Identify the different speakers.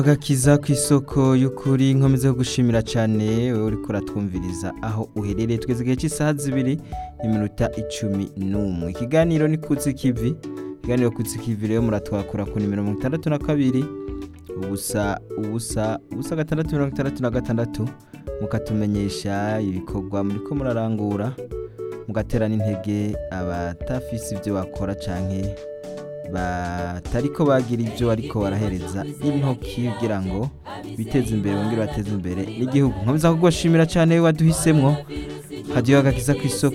Speaker 1: agakiza ku isoko y'ukuri nkomeze yo gushimira cyane wowe uriko uratwumviriza aho uherereye tweze igihe cy'isaha zibiri n'iminota icumi n'umwe ikiganiro ni kutsi kivi ikiganiro kutsi kivi rero muratwakura ku nimero mirongo itandatu na kabiri ubusa ubusa ubusa gatandatu mirongo itandatu na gatandatu mukatumenyesha ibikorwa muriko murarangura mugatera n'intege abatafise ibyo bakora canke batariko bagira ibyo ariko barahereza intoki kugira ngo biteze imbere bongere bateze imbere n'igihugu nkomeza kugushimira cyane waduhisemwo hadiyo agakiza ku isoko